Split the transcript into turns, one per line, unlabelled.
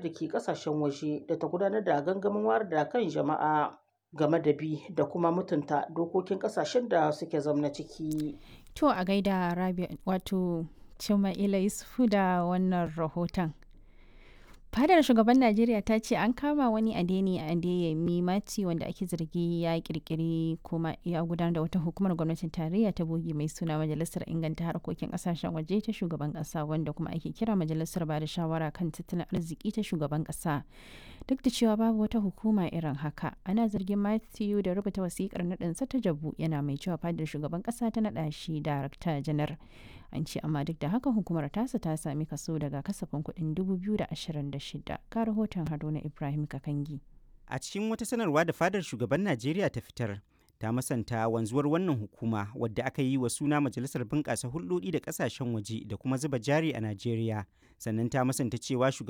da ke ƙasashen waje da ta gudanar da gangamin wayar da kan jama'a game da bi da kuma mutunta dokokin ƙasashen da suke zamna ciki.
To a gaida Rabi wato Cima'ila Yusufu da wannan rahoton. Fadar shugaban Najeriya ta ce an kama wani Adeni Adeyemi Mati wanda ake zargi ya kirkiri kuma ya gudanar da wata hukumar gwamnatin tarayya ta bogi mai suna Majalisar Inganta Harkokin Kasashen Waje ta shugaban kasa wanda kuma ake kira Majalisar Bada Shawara kan Tattalin Arziki ta shugaban kasa. Duk da cewa babu wata hukuma irin haka, ana zargin Matthew da rubuta wasikar naɗinsa ta jabu yana mai cewa fadar shugaban kasa ta naɗa shi darakta janar. An ce amma duk da haka hukumar tasa ta sami kaso daga kasafin kuɗin 2026 ka rahoton Haruna Ibrahim Kakangi.
A cikin wata sanarwa da fadar shugaban Najeriya ta fitar, ta masanta wanzuwar wannan hukuma wadda aka yi wa suna Majalisar Bunƙasa Hulɗoɗi da Ƙasashen Waje da kuma zuba jari a Najeriya. Sannan ta masanta cewa shugaban